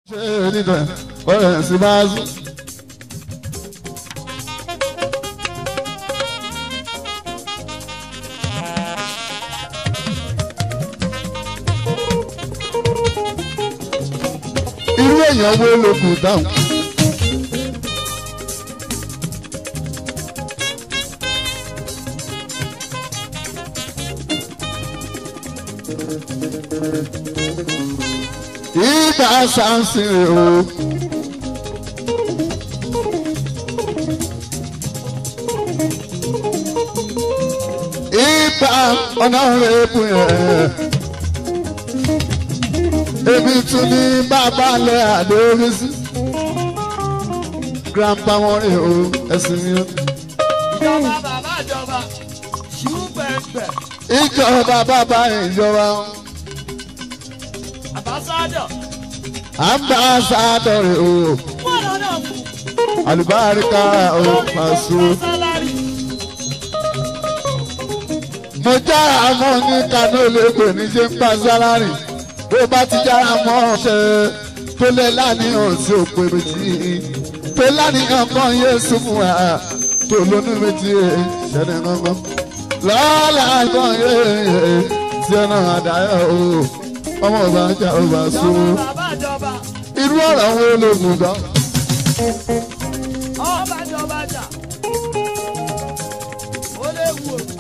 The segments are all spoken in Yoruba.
ṣe nígbà ọ̀rẹ́ sí máa sùn. irú èèyàn wo ló kù dáhùn. ìgbà sáǹsì o. ìgbà ọ̀nà rẹ̀ bù yẹn. èmi tún ní bàbá lẹ àdórí sí. grandpa wọn rè o ẹsìn mi. ìjọba bàbá ìjọba ṣùgbẹ́ngbẹ́ ìjọba bàbá ìjọba àbáṣádọ̀ ambassador rè o wọ́n lọ́nà fún àlùbáríkà o pàṣẹ. sálárì mo jára mọ́ ní kánú olóògbé ní ṣe ń pa sálárì bó bá ti jára mọ́ ṣe tó lé láníyàn sí òpè méjì tó láníyàn kan yé súnmù à tó lónú méjì ṣẹlẹ̀ gbọ́ngàn lọ́la kan yé tí ọ̀nà àdáyọ̀ o ọmọ ọba jà ọba so bàbá ìjọba irú ọ̀rọ̀ wo ló mú gan. ọba ìjọba jà ó lè wù ó.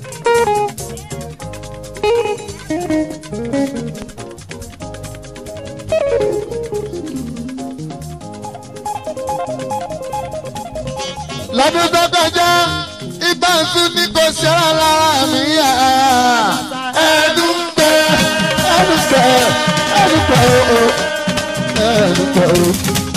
lọ́dún tó kọjá ibà ń tún ní kò ṣẹ́ra lára mi yá. ẹnu pẹ́ ẹnu pẹ́ ẹnu pẹ́ o ẹnu pẹ́ o.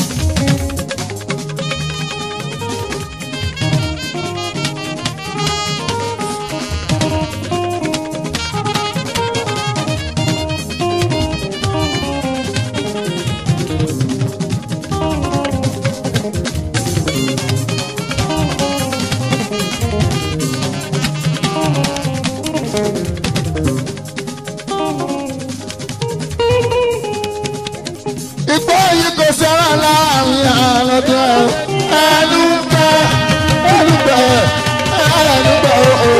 Ìgbó yìí kò ṣẹ́ra lára mi yá lọ́dún ẹ̀. ẹnu pẹ́ ẹnu pẹ́ ẹnu pẹ́ o.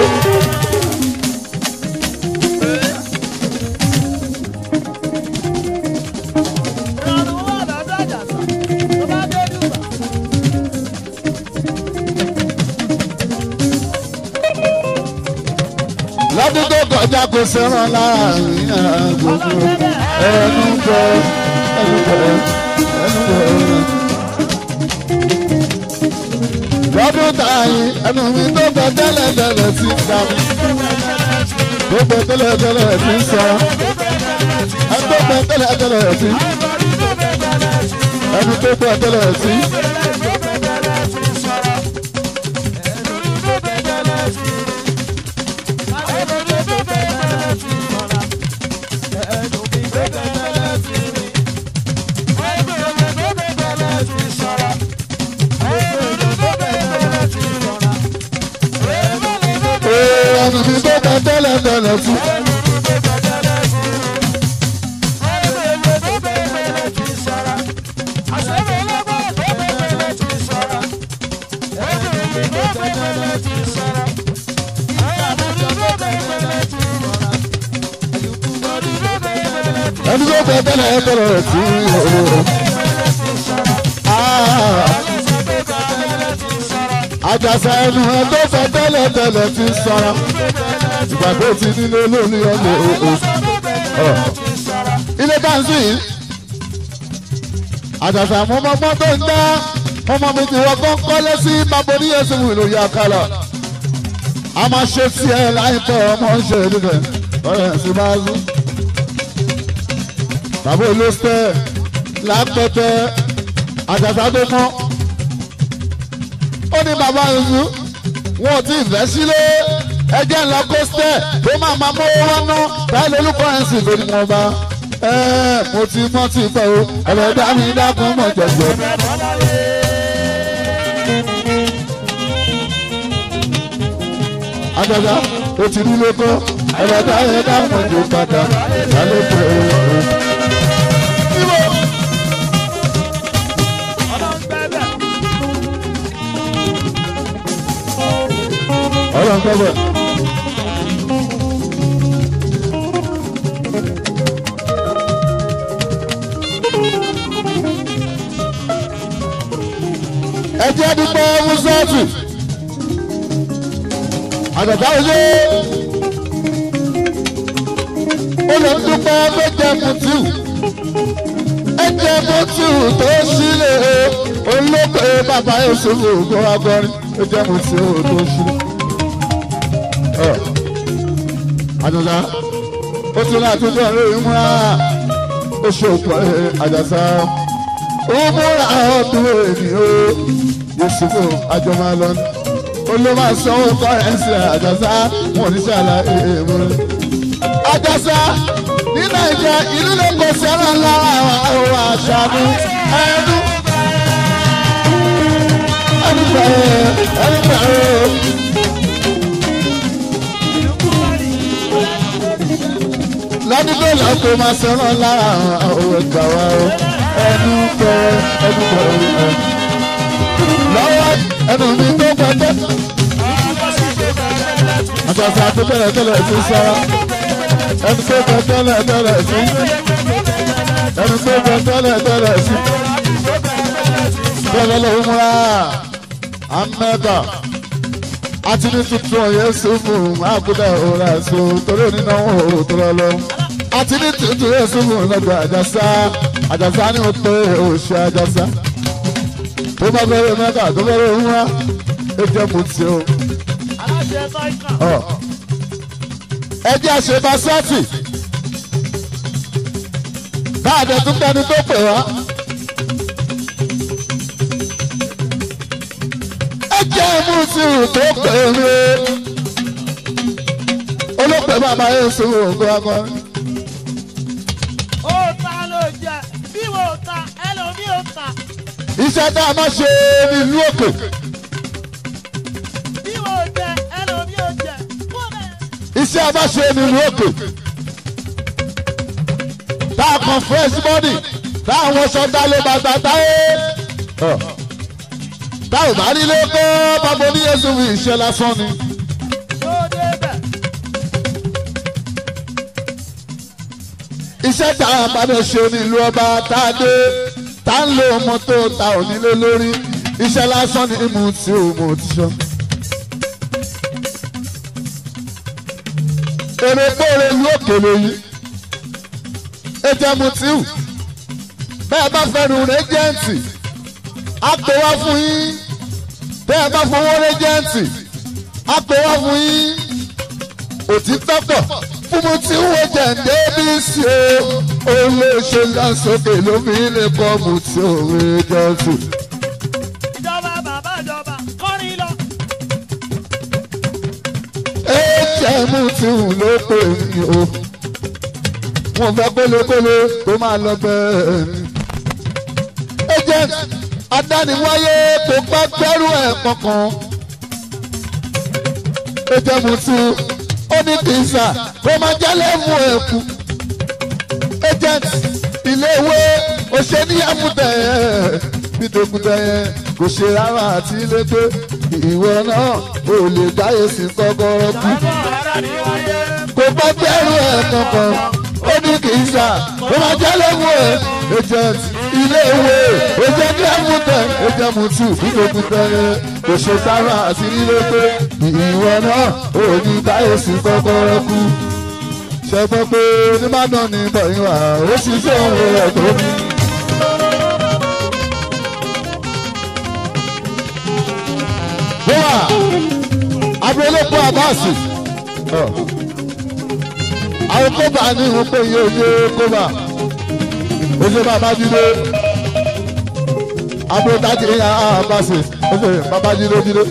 ìrọ̀rùn wà lọ́dọ̀ àjàsà tó bá dé dùbà. lọ́dún tó kọjá kò ṣẹ́ra lára mi yá gbogbo ẹnu pẹ́ ẹnu pẹ́ ẹnu pẹ́. lọ́dún tààyè ẹnu mi tó bẹ tẹ́lẹ̀ tẹ́lẹ̀ ti ń dà mí. tó bẹ tẹ́lẹ̀ tẹ́lẹ̀ ti ń sọ. ẹnu tó bẹ tẹ́lẹ̀ tẹ́lẹ̀ ti. ẹnu tó bẹ tẹ́lẹ̀ ti. Ee, ẹnu mi tó bẹ tẹ́lẹ̀ tẹ́lẹ̀ ti. ẹnu tó bẹ tẹ́lẹ̀ tẹ́lẹ̀ ti. Ah. àjàsà ẹnu ẹ tó fẹ́ tẹ́lẹ̀ tẹ́lẹ̀ ti sọ̀rọ̀ ìgbà tó ti nílé lórí ọmọ òò ilé káńsì yìí àjàsà mọ́mọ́mọ́ tó ń dá mọ́mọ́ mi ti wọ́n kọ́ kọ́lé sí baboni yẹsùn ìlòyè àkàlà a máa ṣe tiẹ̀ láìpẹ́ ọmọ ń ṣe níbẹ̀ ọ̀rẹ́ sì máa zú bàbá olóṣèlú lápẹtẹ àjàsà tó mọ́ ó ní bàbá ìlú wọn ò tí ì fẹ́ sílé ẹjẹ́ ńlá kọ́sítẹ́ tó máa máa mọ́ wọn ná báyìí lórúkọ ẹ̀ sì lórí wọn bá ẹ mo ti mọ́ ti fẹ́ o ẹ̀rẹ̀ dá mi dákun mọ̀ jẹ̀jẹ̀. àjàgà ó ti rí lóko ẹ̀rẹ̀ dá mi dákun mọ̀ jẹ̀ padà lálẹ́ pẹ̀ o. kọ́bọ̀. ẹ jẹ́ dúpẹ́ mùsọ́ọ̀tù àgbàdo ọjọ́ ó lọ dúpẹ́ méje mùtù ẹjẹ mùtù tó sílẹ̀ olóògbé bàbá Yusufu kó agbọ́rin ẹjẹ mùtù tó sílẹ̀. àjọsá ó tún láti tó ọ̀rẹ́ ìmúra ó ṣe òkú àjọsá ó múra ọdún ènìyàn Yusufu àjọmọ́ lọ́nà ó ló máa sanwó kọ́rẹ́nsì àjọsá wọn ò ní ṣàlàyé ìmúra àjọsá ní nàìjíríà ìlú lè kó sẹ́ràn lára àwọn àṣà ní ẹnu. ẹnu bẹ̀rẹ̀ ẹnu bẹ̀rẹ̀. lọ́dún tó lọ kó máa sẹ́ràn lára àwọn ẹ̀gbà wa o ẹnu bẹ̀rẹ̀ ẹnu bẹ̀rẹ̀. lọ́wọ́ ẹnu mi tó pẹ́tẹ́. àjọṣe àti bẹ̀rẹ̀ tẹ́lẹ̀ ti sọ́ra ẹni tó bẹ tẹ́lẹ̀ tẹ́lẹ̀ sí ẹni tó bẹ tẹ́lẹ̀ tẹ́lẹ̀ sí tẹ́lẹ̀ ló ń múra amẹ́ta àti ní tuntun ọ̀yẹ́ sùnmù àkúdà òrà ẹ̀sùn torí onínáwó òrò tó lọ lọ àti ní tuntun ọ̀yẹ́ sùnmù lọ́gbà àjàsá àjàsá ni mo pé òṣì àjàsá tó bá bẹ̀rẹ̀ mẹ́ta tó bẹ̀rẹ̀ ń wá ẹ jẹ́ mu tí o. aláṣẹ sọ́ìkà. ẹ jẹ́ àṣebá sọ́ọ̀tì káàdé tún gbẹni tó pè wá. ẹ jẹ́ mú sí tó pè mí. olóòpẹ̀ bàbá yẹn sọ ògbó akọrin. ó ta ló jẹ bí wo ta ẹlòmí ò ta iṣẹ́ tá a máa ṣe nílùú òkè bí wo jẹ ẹlòmí ò jẹ kó bẹ́ẹ̀. iṣẹ́ a máa ṣe nílùú òkè tá a kan fresh body tá a wọṣọ dálé bàtà táyé tá ò bá rí lóko bàbá oníyẹsùn fi ìṣe lásán ni. tó débẹ̀ iṣẹ́ tá a bá bẹ̀ ṣe nílùú ọba tá a dé tá a ń lo mọ́tò tá ò nílé lórí iṣẹ́ lásán ni mo ti ò mo ti sọ. èrè pòrè ìlú òkèlè yìí ètò mutiu bẹ́ẹ̀ bá fẹ́ nu rẹ́jẹ̀ǹtì á pè wá fún yín bẹ́ẹ̀ bá fowó rẹ́jẹ̀ǹtì á pè wá fún yín òtítọ́ pọ̀ fún mo ti wo jẹ̀ǹdé bí sí o ó lè ṣe lásòkè lómi lè kọ́ mo ti òwe jọ́sìn. ìjọba bàbá ìjọba kọrin lọ. ẹ̀jẹ̀mú tí ń ló pè mí o. wọ́n fẹ́ kólókóló tó máa lọ bẹ́ẹ̀ ni. agent adániwáyé kò bá gbẹ́rù ẹ̀ kankan. ẹ̀jẹ̀mú tí ó ní kìsà kó máa jálẹ̀ mú ẹ̀ kú. agent iléèwé òṣèlú àmúdẹ̀ ẹ̀ bídòkúdẹ̀ yẹn kò ṣe rárá àti ilé pé ìwọ náà ò lè dáyé sí kọ́kọ́rọ́ kú kò bá bẹ̀rù ẹ̀ kankan ó ní kì í sà ó máa jẹ́ lẹ́wọ̀ ẹ̀ agent ilé ìwé agent lẹ́mùtẹ̀ agent mutu bídòkúdẹ̀ yẹn kò ṣe sára àti ilé pé ìwọ náà ò ní dáyé sí kọ́kọ́rọ́ kú ṣe gbọ́ pé onímọ̀nà ní bọ̀yìn wà ó sì ṣe òun rẹ̀ tó ní. bọ́wà abúlé-kó abáàsì àwọn kóbà ní ìhun pé iye oye kóbà oye babájídé abúlé-dájì ìhà abáàsì oye babájídé jídé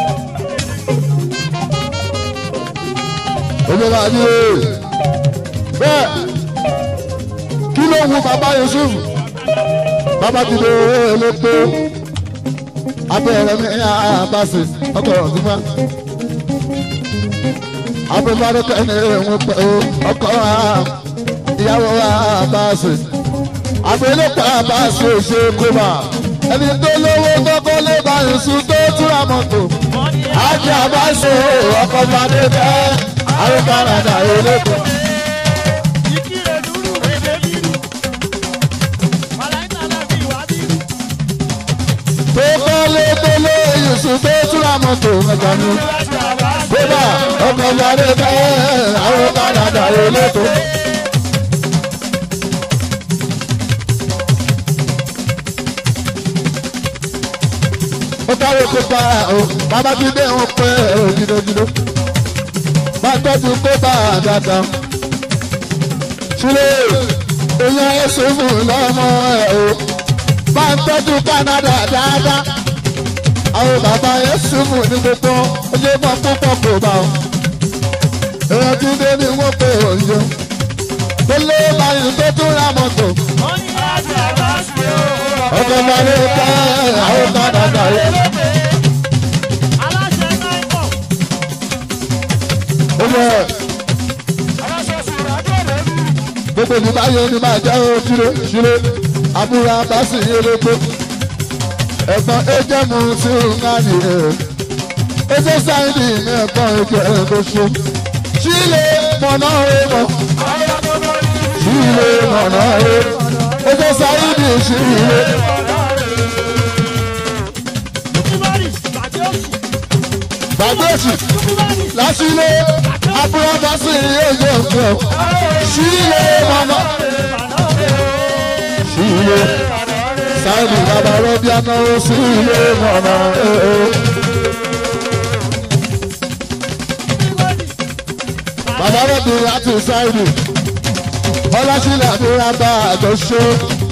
oye babájídé bẹ́ẹ̀ kí ló wu bàbá Yusuf babájídé elépo abẹ́rẹ́ mi ní àbáṣe ọkọ̀ ọ̀dúnmá. abẹ́bárẹ́ kẹ́ni ẹ̀wọ̀n pẹ̀ o ọkọ̀ ìyàwó àbáṣe. abẹ́lẹ́pọ̀ àbáṣe ṣe kóbá ẹni tó lówó kọ́kọ́ lé bá Yusuf tó túra mọ́tò. Ajá bá ṣe ọkọ̀ bàdé bẹ́ẹ̀. Àwọn Canada eléko. Tó kọ́lé tó lé Yusuf tó túra mọ́tò mẹ́ta ni. Bébà ọkọ̀ bàdé bẹ́ẹ̀. Àwọn Canada eléko. ó káwé kópa o bàbá tí dé wọn pé o gidigidi bá tọ́jú kópa dáadáa sílẹ̀ èèyàn ẹ̀sùn fún lọ́mọ ẹ̀ o bá tọ́jú Canada dáadáa àwọn bàbá ẹ̀sùn fún ní gbogbo oye mọ́ púpọ̀ kò bá o èèyàn tí dé ni wọ́n pé òye tó lé báyìí tó tún ra mọ́tò ọkọ̀ máa ní ká àwọn Canada yìí. Ọmọ gbogbo ní báyọ̀ ni máa jẹ́ ó ṣílé ṣílé àbúrò abásì eléko ẹ̀gbọ́n ẹjẹ̀mú sí ńláni ẹ̀ ẹjẹ̀ sáyidì ní ẹ̀gbọ́n ẹjẹ̀ ẹ̀kọ́ṣọ́ ṣílé mọ̀nà ẹ̀mọ́ ṣílé mọ̀nà ẹ̀ ẹjẹ̀ sáyidì ṣílé. gbàgbé òsì lásìlè àbúrò abásì ẹ̀jẹ̀ ọ̀gbọ́n ṣílé mọ̀nà ṣílé sáìlì bàbá rọ́bì anáwó sí ilé mọ̀nà ẹ̀ẹ́. bàbá rọ́bì láti sáìlì ọlásílẹ̀ àdúrà bá àjọṣe.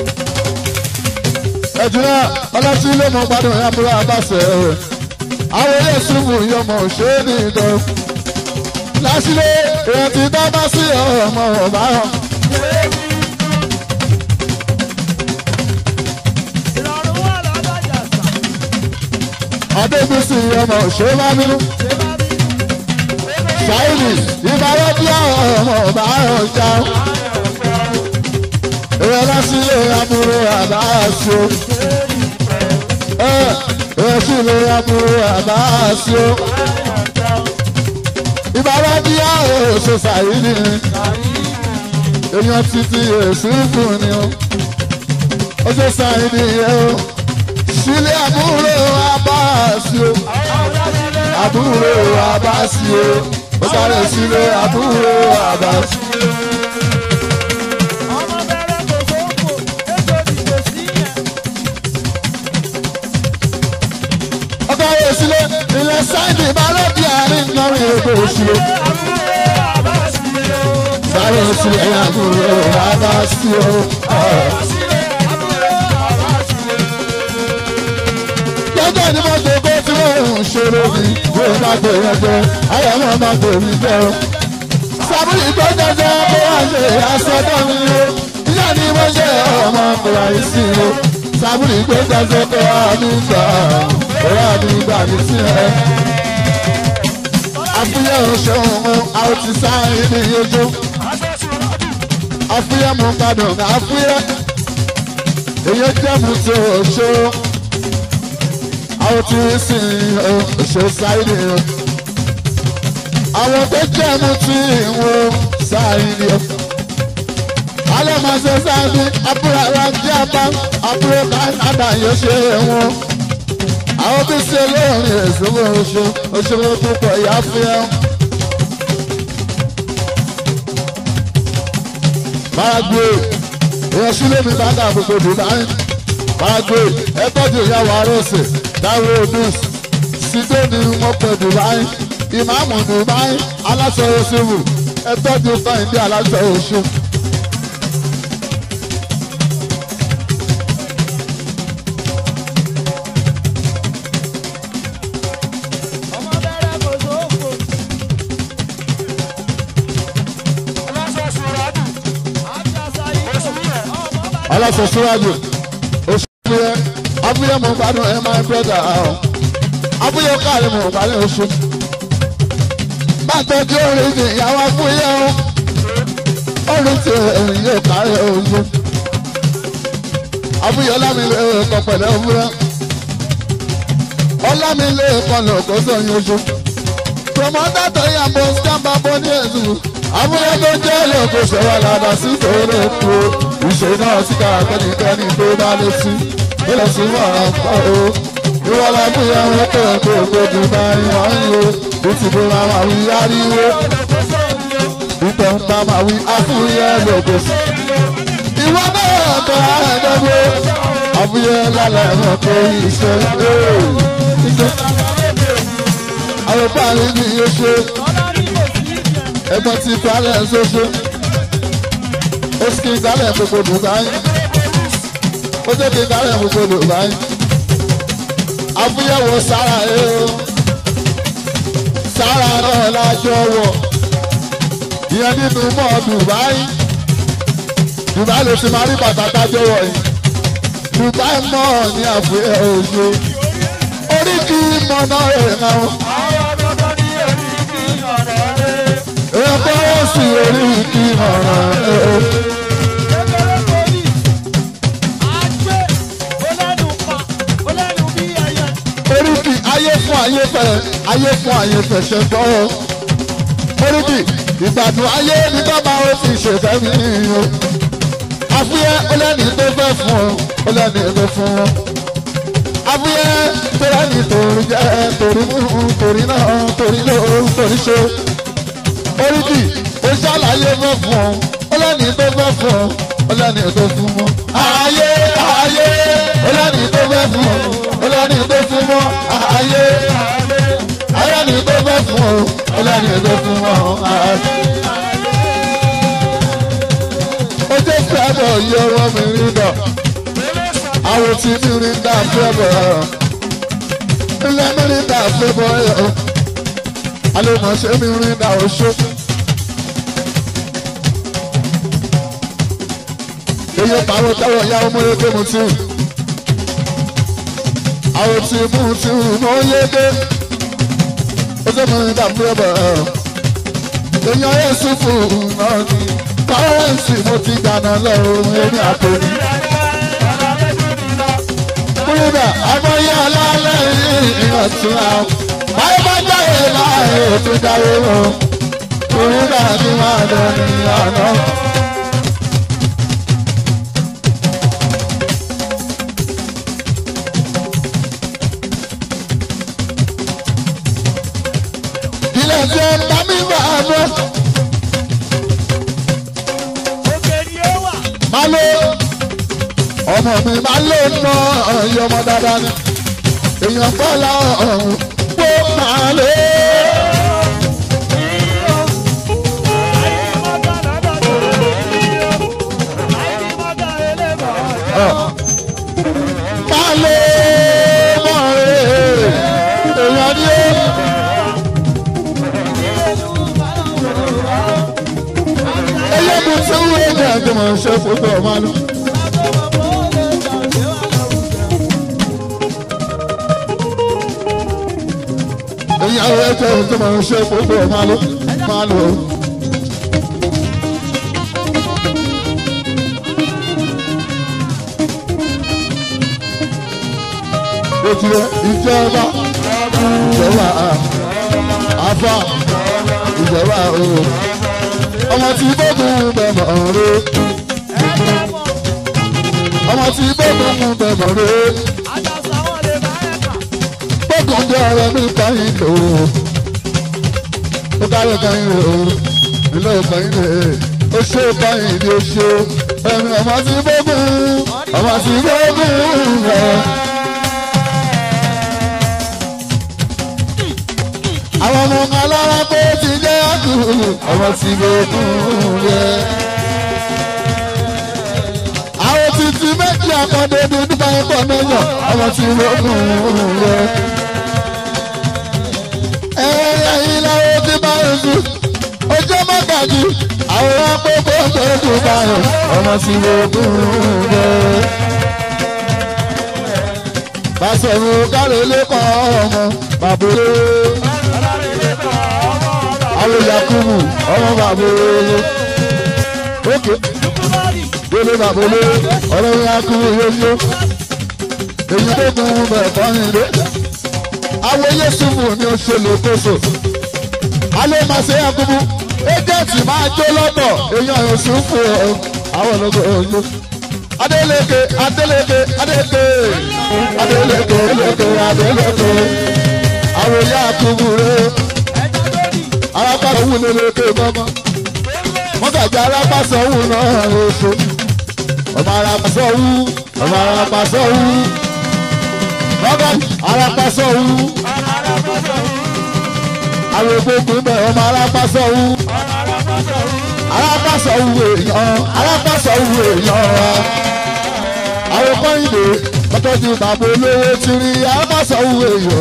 ẹ̀dùnà ọlásílẹ̀ mọ̀ gbádùn àbúrò àbáṣẹ ẹ̀. àwọn ilé ìsúnmù yọmọ ṣé ní ìdán. lásìlẹ̀ ìrántí bá bá sí ọmọ ọ̀bá hàn. adébísí ọmọ òṣèlú ṣáìlì ìbáwọ́ bí ọmọ ọba ọjà ìwọ lásìlẹ̀ àbúrò àbáṣọ ìwọ sílẹ̀ àbúrò àbáṣọ ìbáwọ́ bí ọ̀ṣọ́ ṣáìlì èèyàn títí èsì fún ni ó ọjọ́ ṣáìlì yẹn ó sílé àbúrò abáàsì o àbúrò abáàsì o ó sáré sílé àbúrò abáàsì. ọkọ ayé sílé ilẹ̀ sáìdì balóbi àárín lọ́rùn èkó sílé. sáré sílé àbúrò abáàsì o. lọ́jọ́ ni mo ṣe kó tí mo ń ṣòro mi bí o bá gbé yẹn jẹ ayé wọn máa gbé mi jẹ o. sábúrì tó jẹjẹ kó wá ṣe àṣọdọ̀ mi o ìyá ni mo ṣe ọmọ kòrò àìsí o. sábúrì tó jẹjẹ kó wá mi gbà kó wá mi gbà mí sí ẹ. àfihàn òṣèlú àwọn ti sáré ní ojú. àfihàn mo gbàdùn àfihàn èyí jẹ́ mu tó òṣèlú àwọn tí ń sìn ṣe sáìdì o. àwọn tó jẹ́ mu tí wọ́n sáìdì o. alẹ́ máa ṣe sáìdì àbúrò ara jẹ́ apá àbúrò kánádà yóò ṣe wọn. àwọn tí ṣe lóòrìn ìṣòro oṣù òṣèré púpọ̀ ìyá fi ẹ́. máa gbé èèyàn sílé mi bá dà gbogbo dùnáì máa gbé ẹ tọ́jú ìyàwó arọ́sẹ̀ dáwọ́ odus sídó ni wọ́n pẹ̀ dubai ìmáàmù dubai aláṣọ oṣù ẹ tọ́jú kọ́hìndé aláṣọ oṣù. aláṣọ síwájú oṣù yẹn abúlé mo gbádùn ẹ máa ń brọ́dà ọ̀hún abúlé káàrí mo gbádùn oṣù bàtọ́ tí ó rí ní ìyàwó abúlé ọ̀hún orí tí èyí yóò kárí oṣù abúlé ọlámi ẹ̀kọ́ pẹ̀lẹ́ òwúrọ̀ ọlámilé kọlọ kó sọyún oṣù promota tó yà bọ sábà bọ ní ẹsùn àbúrò tó jẹ́ lóko ṣẹwà ládàá sí tòrò kú ìṣe náà sí kàkẹ́nìkẹ́ni tó bá lè sí ilé sí wàrà pọ̀ o ìwọlá bóyá wọn tó ẹ̀kọ́ ògbójú bá yàn án yó bí ti bó máa wà wí ariwo ìtẹ̀ ń bá máa wí afúyẹ́ lóko sí. ìwọ náà tó àádọ́gbó àfúyẹ́ lálẹ́ ẹ̀rọ tó iṣẹ́ iṣẹ́. àwọn parí ni yóò ṣe ẹgbọ́n ti falẹ̀ ṣoṣo ó sì kí n kálẹ̀ gbogbo dùbáyé ó jẹ́ kí n kálẹ̀ gbogbo dùbáyé àfúyẹ̀wò sára ẹ̀ o sára náà lájọ wọ̀ ìyẹn nínú mọ́ dùbáyé dùbáyé ló ti máa rí bàtà tájọ wọ̀ yìí dùbáyé mọ́ ní àfúyẹ̀ òṣù orí kì í mọ náà rẹ̀ náà. ẹgbẹ́ sì orí kí ọ̀ràn ẹ̀. oríkì ayé fún ayé fẹ́ ayé fún ayé fẹ́ ṣe gbọ́. oríkì ìgbàdùn ayé ní bàbá ó fi ṣèfẹ́ mi o. àfúyẹ́ ọlẹ́ni tó fẹ́ fún ọ ọlẹ́ni tó fún ọ. àfúyẹ́ tó lẹ́ni torí jẹ́ torí mú torí náà torí ló torí ṣe oríkì ó ṣàlàyé fẹ́ fún ọ ó lẹ́ni tó fẹ́ fún ọ ó lẹ́ni tó fún mọ́. ayé ayé ó lẹ́ni tó fẹ́ fún ọ ó lẹ́ni tó fún mọ́. ayé ayé ni tó fẹ́ fún ọ ó lẹ́ni tó fún mọ́. ó jẹ́ fẹ́bọ̀ yọ ọmọ mi rí dọ̀ àwọn tí mi rí dá fẹ́bọ̀ ilé mi rí dá fẹ́bọ̀ yọ alẹ́ mọ̀ ṣé mi rí dá oṣù. Eye pàrọ̀ táwọn ìyá ọmọ yẹn tó mu tí. Àwọn tí mú tí mú yé dé. Ó sọ fún mi dàbí ẹ̀bọ̀ ẹ̀. Èèyàn yẹn sùn fún náà ni. Kọ́rẹ́ǹsì mo ti dáná lọ́rùn ẹni àtòní. Kúrúdà, ọmọ yẹn alálẹ̀ yìí ìrántí àwọn. Báyọ̀ bá jáde láàyè tó dáwé wọn. Kúrúdà ni wọ́n á lọ ní àná. ilé tí ó bá mi wà mọ́. Má ló ọmọ mi má ló ná ọyọ ọmọ dáadáa ni. Èèyàn fọ́lá ọ̀hún pó má ló. Má ló mọ̀ rẹ̀ èèyàn ni ó. ẹlẹ́mu tí ó wé ní àgbẹ̀mọ̀ ṣe fòtò ọ̀ma lọ. ìyàwó ẹ̀jẹ̀ àgbẹ̀mọ̀ ṣe fòtò ọ̀ma lọ. máa lọ. Ojúlẹ̀ ìjọba ìjọba àfa ìjọba òun ọmọ tí gbógun bẹ̀mọ̀ rẹ. ọmọ tí gbógun bẹ̀mọ̀ rẹ. gbógun jẹ́ ọ̀rẹ́ mi kọ́yìn lò ó. ó káyọ̀ kọ́yìn lò ó. ilé ìkọ́yìn lè. ó ṣe kọ́yìn ní oṣù. ẹ̀mí ọmọ tí gbógun. ọmọ tí gbógun rẹ̀. àwọn ọmọ ọmọ alára pé ti jẹ́ àdùn ọmọ tí gbógun rẹ̀. àwọn títí méjì àkọ́dé bíi nípa ẹ̀kọ́ mẹ́yọ̀ ọmọ tí gbógun rẹ̀. ẹ̀yà ìlàwọ̀ ti bá oṣù ojú mọ́gàjì àwọn akókó gbógun báyọ̀ ọmọ tí gbógun rẹ̀. Bàṣẹ̀rù kárẹ̀ lẹ́kọ̀ọ́ ọmọ bàbúrò àwọn yakubu ọmọ bàbá olóyè ókè délé bàbá olóyè ọmọ yakubu yóyó èyí tó kún un bẹ̀ fọ́nrin lé àwọn yéṣùfù ni ó ṣe lókòso alẹ́ máa ṣe yakubu ẹ́jẹ̀ǹtì máa jó lọ́tọ̀ èèyàn yóṣùfù àwọn ológo ojú. Adeleke Adeleke Adeleke Adeleke Adeleke Adeleke àwọn yakubu rẹ̀ arápàṣẹ wù ní lókè mọ́mọ́ wọ́n gàjà arápàṣẹ wù náà oṣù ọmọ arápàṣẹ wù ọmọ arápàṣẹ wù bàbá arápàṣẹ wù àwọn ògbógun bẹ̀ ọmọ arápàṣẹ wù arápàṣẹ wù èèyàn arápàṣẹ wù èèyàn àwọn kọ́hìndé bàtọ́jú bàbá olówó ti rí arápàṣẹ wù èèyàn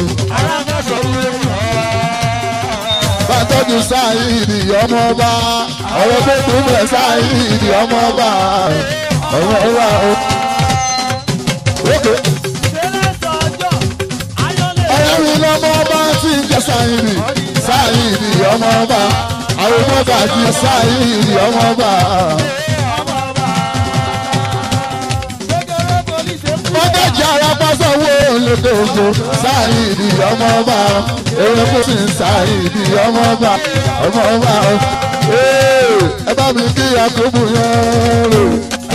bàtọ́jú sáyìdì ọmọ ọba ọ̀rọ̀ tó kún bẹ̀ sáyìdì ọmọ ọba ọmọ ọba o. ọ̀rẹ́ mi lọ́mọ ọba tí ń jẹ́ sáyìdì sáyìdì ọmọ ọba àwọn ọmọọba ti sáyìdì ọmọ ọba. mọ́gàjì arápásọ̀ wo lókoòkò sáyìdì ọmọ ọba ewé kò sí sáyìdì ọmọ ọba ọmọ ọba ẹ bá mi kí yakubu yẹn rò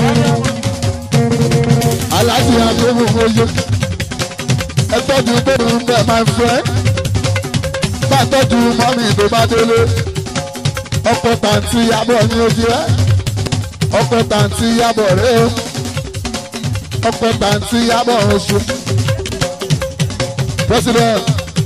aláàjì yakubu mojú ẹ tọ́jú bẹ́ẹ̀ ń bẹ̀ my friend bá tọ́jú mọ́mì tó bá délé ọkọ̀ tàǹtí yabọ̀ ní ojú ẹ ọkọ̀ tàǹtí yabọ̀ rẹ o ọkọ̀ tàǹtí yabọ̀ oṣù president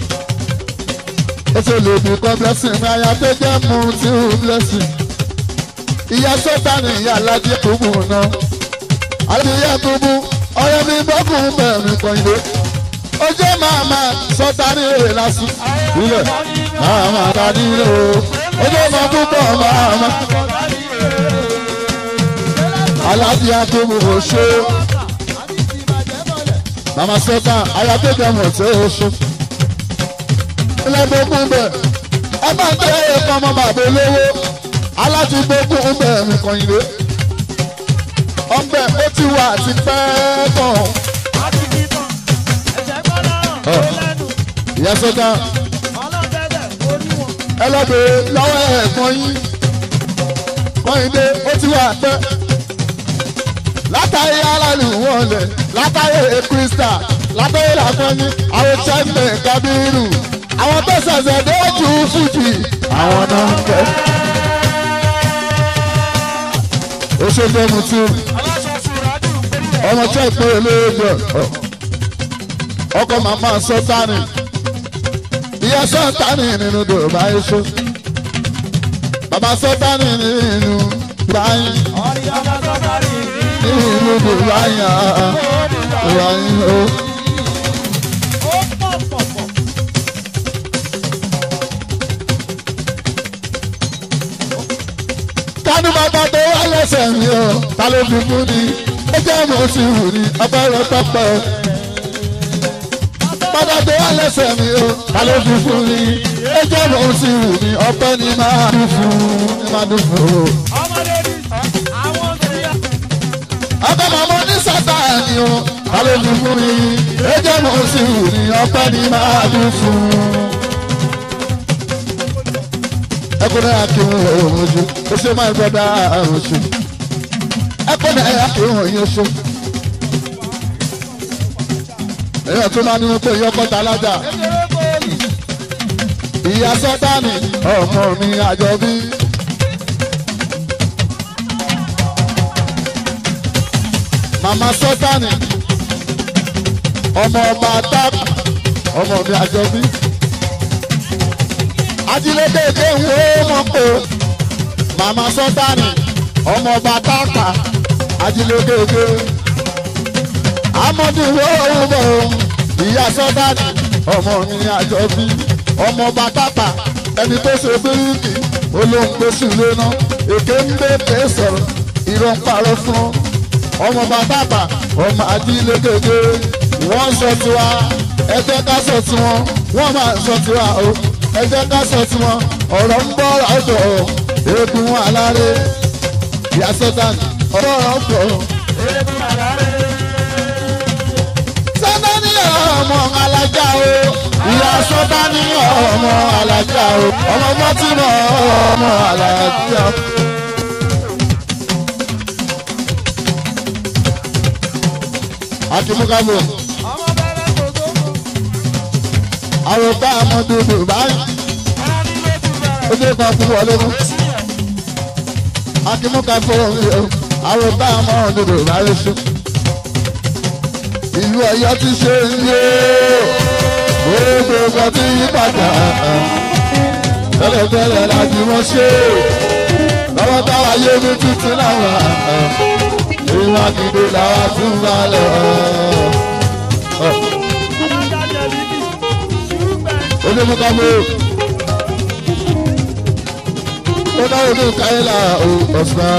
ó ṣe lè bí kọ́ blessing ní aya tó jẹ́ mú tí ó blessing ìyá sọ́tàní ìyá aládé kúbù náà aládé kúbù ọ̀rẹ́ mi bọ́kùn bẹ̀rẹ̀ kan ilé ojú màmá sọ́tàní èrè lásù ilẹ̀ màmá tàbí ilé o ojú ọmọ púpọ̀ màmá aládé kúbù ó ṣe màmá sọ́tà aya tó jẹ́ mọ̀ tí ó ṣe ilẹ̀gbọ̀gbọ̀n bẹ̀ ẹ máa ń tẹ́ ẹ̀kọ́ ọmọ bàbá olówó aláti gbógun bẹ̀ nìkan ìwé ọbẹ̀ ó ti wà ti pẹ́ tán. ìyá sọ́jà ẹ lọ bèrè lọ́wọ́ ẹ̀ẹ̀kan yín kọ́hìndé ó ti wà pẹ́ látàrí aráàlú wọn lẹ̀ látàrí krista látàrí làkọ́yìn àwọn chẹ́ńtẹ̀ kábírù àwọn tó ṣẹ̀ṣẹ̀ dé jù fújì àwọn náà ń bẹ. ó ṣe fẹ́ mu tí ọmọ tí ẹ pé olóòjọ ọkọ màmá sọtánì ìyá sọtánì nínú dòròbá iṣu bàbá sọtánì nínú báyìí nínú dòròbá yàn án ó. tani bàbá tó wá lẹ́sẹ̀ mi o ta ló fi mú ni ó jẹ́ mo ti wù ní ọpẹ́rẹ́ pẹ́pẹ́ o. bàbá tó wá lẹ́sẹ̀ mi o ta ló fi fún mi ó jẹ́ mo ti wù ní ọpẹ́ ni máa dùn fún ni máa dùn fún o. ọkọ màmá ní sátani o ta ló fi fún mi ó jẹ́ mo ti wù ní ọpẹ́ ni máa dùn fún ẹkùnrin akéwòn òun ojú ó ṣe máa gbọdọ àrùn oṣù ẹkùnrin akéwòn yín oṣù èèyàn tó máa ní wọn pé yọkọta alájà ìyá sọtánì ọmọ mi àjọbí. màmá sọtánì ọmọ ọba tápù ọmọ mi àjọbí ajílédèdè ń wo mọ́kò màmá sọ́tánì ọmọ ọba tápà ajílédèdè amọ̀dé wo bọ̀ ìyá sọ́tánì ọmọ mi àjọbí ọmọ ọba tápà ẹni tó ṣe bíríkì olóńgbé sílé náà èké ń bè pé sọ̀rọ̀ ìrọ̀ ń parọ́ fún ọmọ ọba tápà ọmọ ajílédèdè wọ́n sọ tiwa ẹgbẹ́ ká sọ tiwọn wọ́n máa sọ tiwa o ẹ jẹ́ ká sọ tí wọn ọ̀rọ̀ ń bọ̀ ọ̀dọ̀ eégún aláré ìyá sọ́tàn ọ̀rọ̀ ọ̀pọ̀. sọ́tàní ọmọ alájà o ìyá sọ́tà ní ọmọ alájà o ọmọ mọ́tìmọ̀ ọmọ alájà. akimukabo ọmọ bẹ̀rẹ̀ kòtò. àròkà àmọ́dúdú báyìí ọmọ ní ló ti bẹ̀rẹ̀. ó dé kan fún wọlé mú. akimukabo àròkà àmọ́dúdú báyìí sùn. ìlú Ọ̀yọ́ ti ṣe ń yé gbogbo nǹkan ti yí padà tẹ́lẹ̀tẹ́lẹ̀ láti wọ́n ṣe lọ́wọ́ táwa yé mi tuntun láwọn ìwà gidi làwa tún bá lọ. alájà jẹ̀bi bí. ṣùgbọ́n onímọ̀kámọ́ ó náwó ní káyọ̀lá ọ̀sán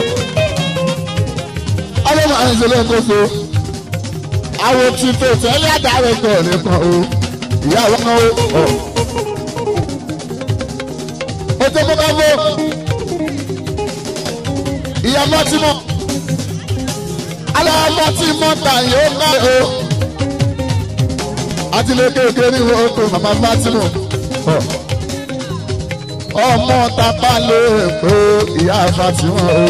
ọlọ́mọ àìsílẹ̀ kóso àwọn tí tó tẹ́lẹ̀ àdáwẹ̀ kan nìkan o ìyá àwọn kan o. ó tó mọ́kámọ́ ìyá mọ́tímọ́ alámọ́tímọ́ tàyè ó ká o àti lè kéèké ní oko màmá Fátímù ọmọ tápá lè pé ìyá Fátímù o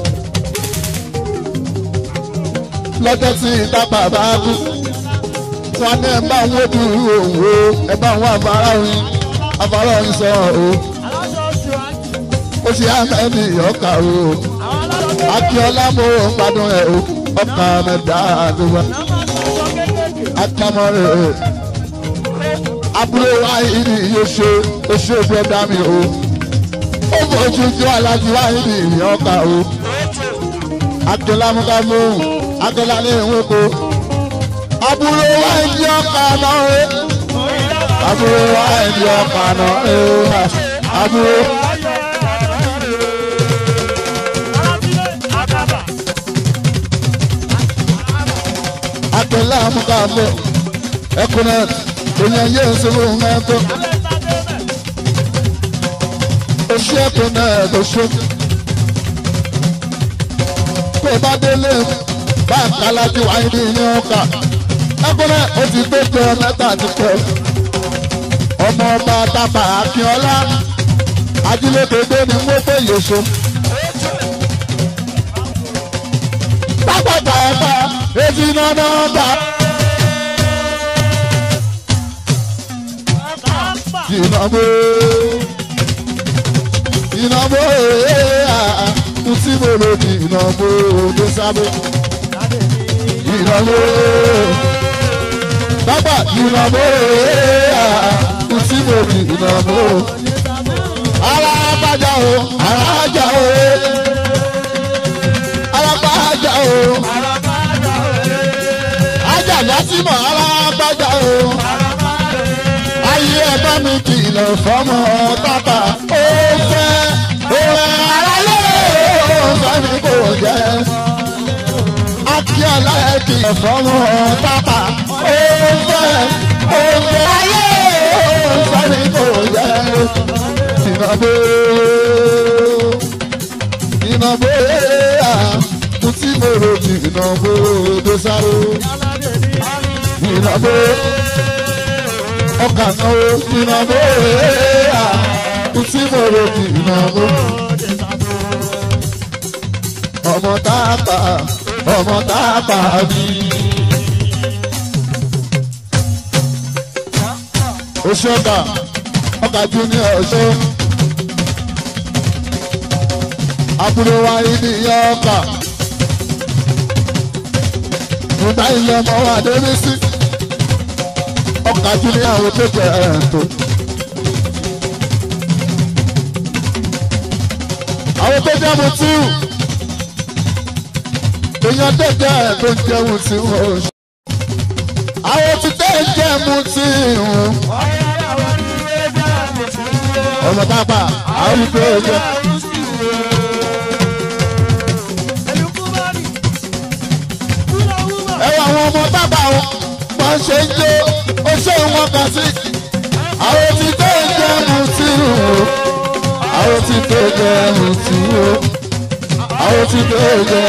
lọ́jọ́ tí tápá bá kú wọn ní ẹ bá wọn bí òwò ẹ bá wọn afárá oyin afárá oyin sọ o aláṣọ oṣù àjì. ó ṣe àmẹ́ni ọkà o àwọn alárọ̀gbẹ́. akíọ́lá mo ń gbádùn ẹ o ọkà mẹ́ta àdúgbò náà máa ń sọ kéékèèké. akamọ́rẹ́ abúlé wa ìdí yóò ṣe oṣù bọ́dá mi o ó fojú jọ alájú wa ìdí ìyẹn ọkà o akẹ́lá múkámú akẹ́lá ní ìwé ko abúlé wa ìdí ọkà náà o abúlé wa ìdí ọkà náà o abúlé akẹ́lá múkámú ẹkùnrin ènìyàn yé ìṣòro mẹ́tọ́ oṣù ẹkùnrin tó ṣe tó bá délé bá kálájú àìní ní ọkà ẹkùnrin ó ti tó jẹ mẹ́ta ti pẹ́ ọmọ ọba tábà akínọlá ajílégbèdé ni mo fẹ́ yèso. pápákọ̀ ẹ̀ka èsì náà náà bá. ìnáwó ìnáwó kùtì mòlòdì ìnáwó tó sábẹ́ ìnáwó bàbá ìnáwó kùtì mòlòdì ìnáwó alábàjá o alájà o alábàjá o ajá lásìmọ̀ alábàjá o ayé ẹ bá mi kìlọ̀ fọ́mọ tábà ó fẹ́ òun aráyé ó fẹ́ mi kò jẹ́ akíọ̀lá ẹ kìlọ̀ fọ́mọ tábà ó fẹ́ òun ayé ó fẹ́ mi kò jẹ́ ìnàbó ìnàbó àtúntí mo rò jì ìnàbó dosaro ìnàbó ọkà náà ìnàbó àtúntí mo rò jì ìnàbó ọmọ tápà ọmọ tápà bí. oṣù ọkà ọkà junior ọṣọ àbúrò wa ibi ìyá ọkà nígbà ilé ọmọ wa débi sí ọkà junior àwọn tó jẹ ẹ̀ẹ́dọ́. àwọn tó jẹ́ mu tíù èèyàn tó jẹ́ tó ń jẹun tí wọ́n ò ṣe. àwọn tí tẹ́ ń jẹ́ mu tíù ọmọ tápà àwọn ìgbé ọjọ́. ẹ wọ àwọn ọmọ tápà wọn wọ́n ṣe ń jó ó ṣe wọn kà sí. àwọn tí tẹ́ ń jẹ́ mu tíù àwọn tí tẹ́ ń jẹ́ mu tíù àwọn tí tẹ́ ń jẹ́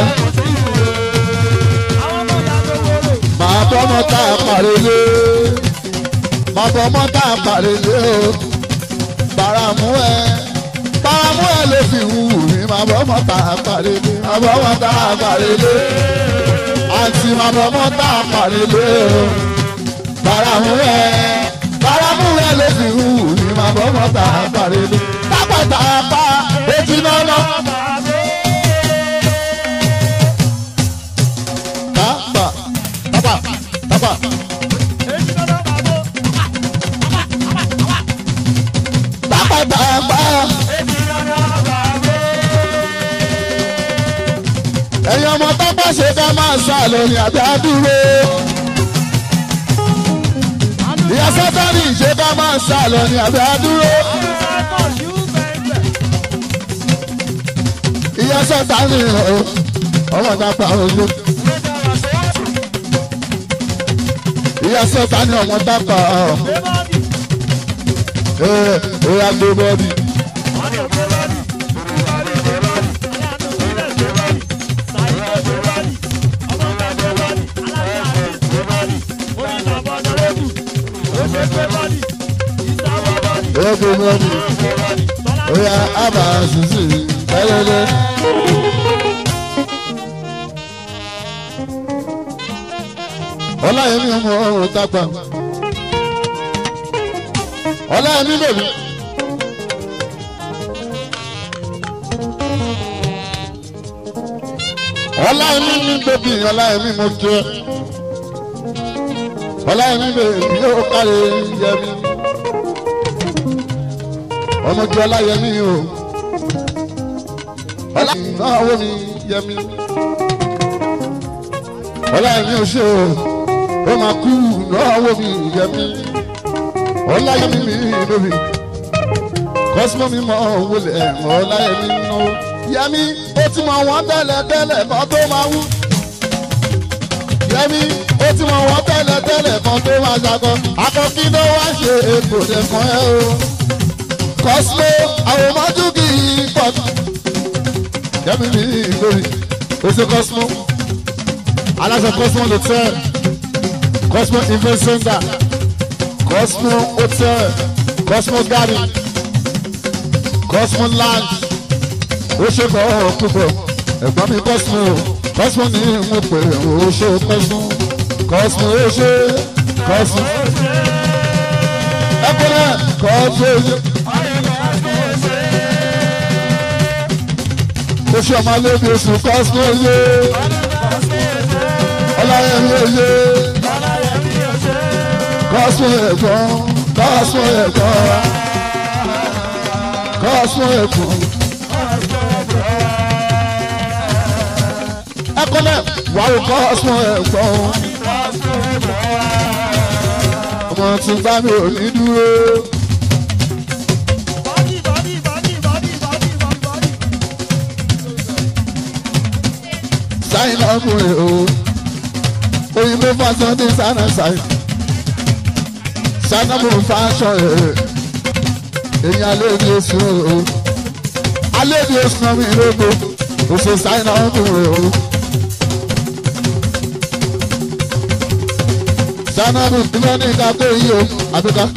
màá bọ́mọ tá a parí lé bàbá ọmọ tá a pàrẹ̀ lé o bàràmú ẹ bàràmú ẹ ló fi wù mí bàbá ọmọ tá a pàrẹ̀ lé bàbá ọmọ tá a pàrẹ̀ lé àǹtí bàbá ọmọ tá a pàrẹ̀ lé o bàràmú ẹ bàràmú ẹ ló fi wù mí bàbá ọmọ tá a pàrẹ̀ lé tápàtàpá etí náà náà. Tapa, tapa, tapa. Tapa, tapa. Ẹ̀yin ọmọ tápá ṣe ká máa sá lórí àbí àdúró. Ìyá sátánì ṣe ká máa sá lórí àbí àdúró. Ìyá sátánì ọ̀ ọmọ tápá ojú. Ìyá sátánì ọmọ tápá ọ̀ ẹ̀ ó yá gbé bọ́ọ̀dì. Ó gbé bọ́ọ̀dì. Ó yá àbá sísè tẹ́lẹ̀lẹ́. Ọláyẹmí ọmọ ọrùn tápá. Ọláyẹmí bèbí. Ọláyẹmí ní bèbí Ọláyẹmí mo jẹ. Ọláyẹmí bèbí yóò kárí yẹmí. Ọmọ jẹ Ọláyẹmí o. Ọláyẹmí náà wó mi yẹmí. Ọláyẹmí ò ṣe o. Ó máa kú náà wó mi yẹmí. Ọláyẹmí mi bèbí kọ́símọ́ mi mọ̀ wọlé ẹ̀mọ́ ọláyẹmí nù. Yẹmí ó ti mọ wọn tẹ́lẹ̀ tẹ́lẹ̀ kan tó máa wú. Yẹmí ó ti mọ wọn tẹ́lẹ̀ tẹ́lẹ̀ kan tó máa ṣakọ. Akọ́kí ló wá ṣe èkó lẹ́kàn ẹ́ o. Kọ́símọ́ àwọn ọmọdún kì í pọ̀. Yẹmí mi lórí oṣù kọ́símọ́. Aláṣẹ kọ́símọ́ ló tẹ́. Kọ́símọ́ invest center. Kọ́símọ́ hotel. Kọ́símọ́ garden. Cosmo land ó ṣe kọ́ ọ púpọ̀ ẹ̀gbọ́n mi Cosmo Cosmo ní mo pè ó ṣe Cosmo Cosmo ó ṣe Cosmo ẹ̀kọ́ náà Cosmo ó ṣe. ó ṣe ọmọ alóbi oṣù Cosmo ó ṣe ọláyẹmí ó ṣe Cosmo ẹ̀gbọ́n Cosmo ẹ̀gbọ́n kọ́sùn ẹ̀kọ́. ẹ̀kọ́ náà wà ó kọ́sùn ẹ̀kọ́. ọmọ tí bá mi ò ní dúró. sáyìn lọ́kùnrin o òyìnbó fásán ní sáná sáyìn sáná mo fásán ẹ̀ èyí alẹ́ ní oṣù o alẹ́ ní oṣù náà mi lóko oṣù sáyìn náà ń rè o. sanabu ìmọ̀ ní ìka tó yí o àbíká.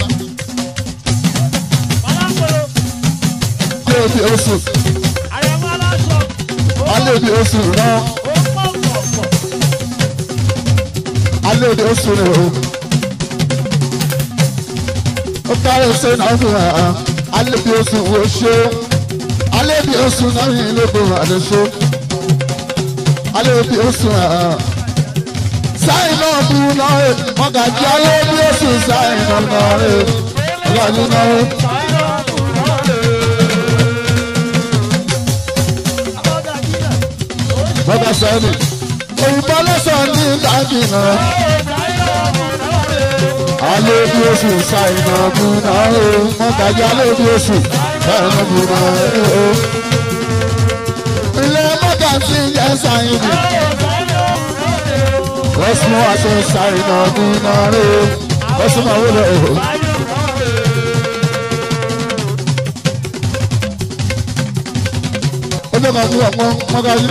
alẹ́ ní oṣù alẹ́ ní oṣù náà alẹ́ ní oṣù rè o. ó kárí ṣe náà fún wa alẹ́ bí oṣù wo ṣe alẹ́ bí oṣù náà yìí ló bọ̀ àdéṣe alẹ́ bí oṣù sáyìn náà bí náà rẹ̀ wọ́n kà jẹ́ alẹ́ bí oṣù sáyìn náà náà rẹ̀ ọlọ́ọ̀ni náà rẹ̀. bọ́dà sẹ́ni òyìnbó lọ́sàn-án ní ìdájì náà alẹ́ bí oṣù sáyìn náà bí náà rẹ̀ wọ́n kà jẹ́ alẹ́ bí oṣù sáyìn náà bí náà rẹ̀. ilé mọ́tà sí yẹn sáyìn ni. Cosmo aṣọ sáyìn náà bí náà rẹ̀ Cosmo àwòrán ẹ̀hó. ó jẹ́ kan fún ọ̀pọ̀ mọ́gájú.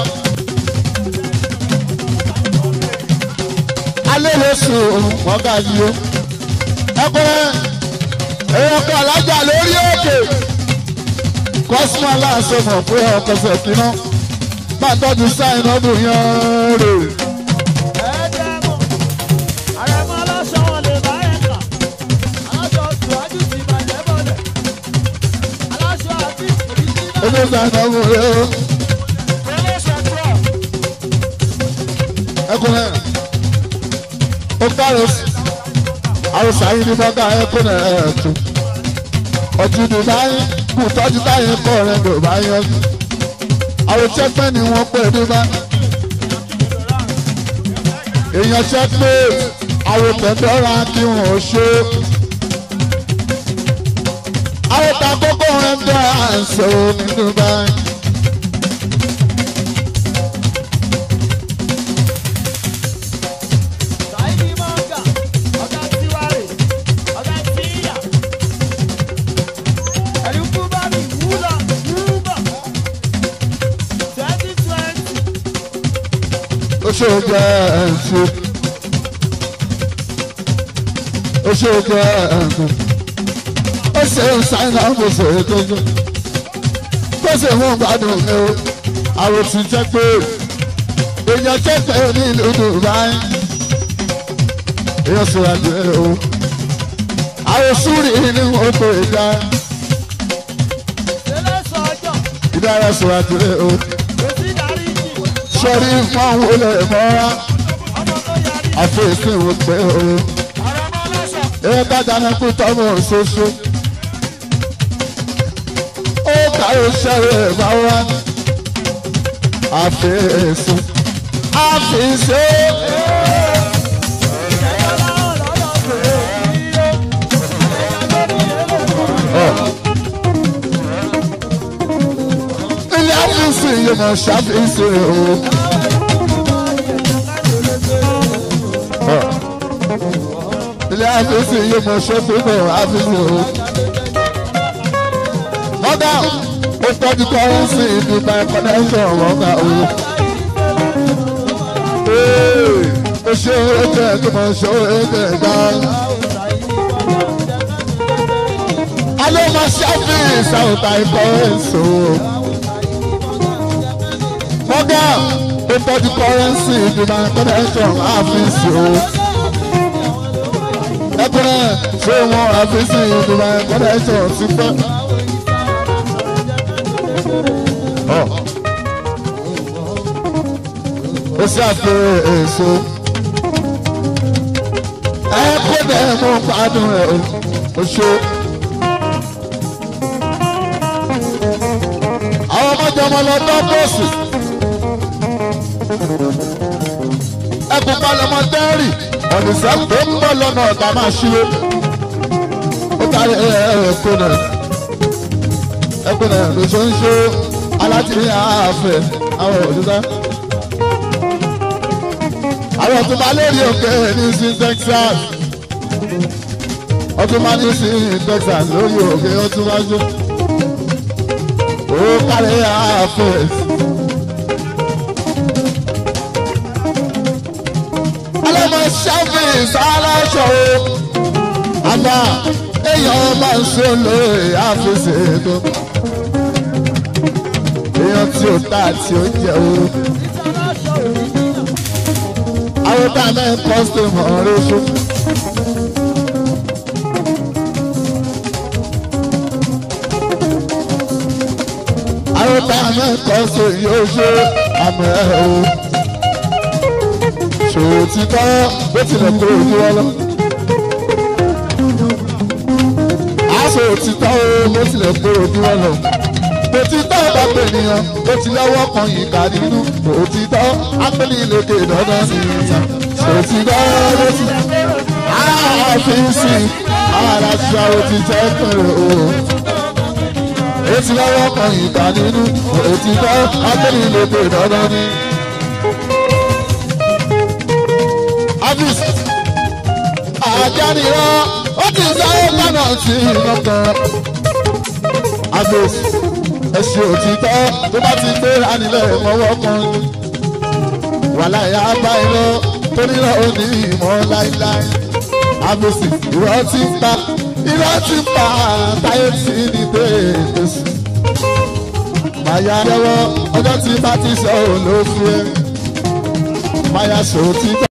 alẹ́ ló sùn mọ́gájú o ẹkùnrin èèyàn kan alájà lórí òkè kọ́sùmọ́ aláṣẹ mọ̀ pé ọkọ̀ọ̀sẹ̀ kìíná máa tọ́jú sáìn ọdún yẹn rè ẹ̀ẹ́dẹ́gbọ̀n àrẹ̀mọ aláṣọ wọn lè bá ẹ̀ kà aláṣọ tùwájú ti bàjẹ́ bọ̀lẹ̀ aláṣọ àti ìrísí náà ẹgbẹ́ sáìn ọdún rè ó ẹkùnrin ó kárò àròsà yìí ní bọ́gà ẹkùnrin ẹ̀ẹ́dùn ọtí ní báyìí kù tọ́jú táyé kọ́ rẹ̀ ló bá yọ sí àròsẹ́ pẹ́ ni wọ́n pè ní bá èèyàn ṣẹ́ pé àròtẹ̀dọ́ra kí wọ́n ó ṣe àròtà kókó rẹ̀ ń dọ́ àṣẹ nínú báyìí. Saidi Manga, ọ̀gá Tiwari, ọ̀gá Tíyà. Ẹ̀rí kú bá mi wúlọ̀ wúbọ̀. Twenty twenty, ó ṣe jẹ ẹ̀ǹtì ó ṣe jẹ ẹ̀ǹtì ó ṣe ń sáyìn àwọn kò ṣe é tó jẹ tó ṣe fún gbádùn mi o àwọn tí jẹ pé èèyàn jẹ pé ní ìlú Dubai èèyàn sọ̀rọ̀ àjẹ́ o àwọn súrì ní wọn kò dá Tẹ́lẹ̀ sọ́jọ́, ìdára sọ̀rọ̀ àjẹ́ o Bẹ́sí darí jì, sọ̀rí fún àwọn olè mọ́ra ọmọ tó yarí. àfẹ́sẹ̀ wò pé o. Àrẹ̀mọ aláṣọ, ẹ bá dáná kú tọ́mọ ṣoṣo. ó kàwé sẹ́rẹ̀ bá wá. àfẹ́sùn àfẹ́sẹ́. ìjẹ́jọ́ láwọn lọ́dọ̀ bèrè yíyó. Àlejò lórí èlò. ilé àfẹ́sùn yìí mọ̀ ṣàfẹ́sẹ̀ o. ilé àfẹ́sùn yìí mọ̀ ṣọ́fẹ́mọ̀ àfẹ́sẹ̀ o. mọ́gà ó tọ́jú kọ́rẹ́nsì ìdìbò connection mọ́gà o. ó ṣe é tẹ̀ kí mo ṣe é tẹ̀ gan. alẹ́ ma ṣàfihàn sáwùtà ikọ̀ èso. mọ́gà ó tọ́jú kọ́rẹ́nsì ìdìbò connection àfíìsì o. ẹkùnrin ṣé wọn àfíìsì ìdìbò connection ti pẹ́. Ọ̀. ó ṣàfihàn èso. ẹ kó bẹ́ẹ̀ mú gbádùn ẹ̀ o. ó ṣe. àwọn ọmọdé ọmọ lọ tọ́ bọ́ọ̀sì. ẹkùn palẹ̀mọ́ dẹ́rì ọ̀nìṣẹ́ tó ń bọ̀ lọ́nà ọ̀tá máa ṣíwé. ó kárí ẹ̀ẹ́dẹ́gbẹ̀kọ́ náà ẹkùn náà ló ṣe ń ṣe alátìrí àáfẹ́ àwọn òṣìṣẹ́. àwọn tó máa lérí òkè ní sí Texas ọtún máa ní sí Texas lórí òkè ọtún máa jó. ó kárí àáfẹ́. ọlọ́mọ ṣáfìs aláṣọ o àmọ́ èèyàn máa ń ṣe lóye àfẹsẹ̀ tó èèyàn tí ó tà tí ó jẹ o àwọn tá a náà ń kọ́sítọ̀mù ọ̀rẹ́ ṣó. àwọn tá a náà ń kọ́sítọ̀mù yóò ṣe àmọ́ ẹ̀ o ṣòtítọ́ bó tilẹ̀ kúrò ojú wọn lọ. aṣọ òtítọ́ o bó tilẹ̀ kúrò ojú wọn lọ. òtítọ́ bá pè nìyàn bó ti lọ́wọ́ kan yìí ká nínú. òtítọ́ ápẹ́lì lókè dandan ní ìyàn. òtítọ́ bó ti àfíìsì aláṣà òtítọ́ pẹ̀lú o. ó ti lọ́wọ́ kan yìí ká nínú. òtítọ́ ápẹ́lì lókè dandan ní ìyàn. Avis àjánirọ́ ó ti sáré lọ́nà tí iná kan. Avis ẹ̀sìn òtítọ́ tó bá ti gbéra nílẹ̀ mọ́wọ́ kan. Wàhálà ìyá bá iná tó nílò òní ìmọ̀ láíláí. àbòsí irọ́ ti ń pa irọ́ ti ń pa táyé tí ní tètè sùn. Màyà jẹ́wọ́ ọjọ́ tí bá ti sọ òun ló fún ẹ. Màyà sòó ti gbà.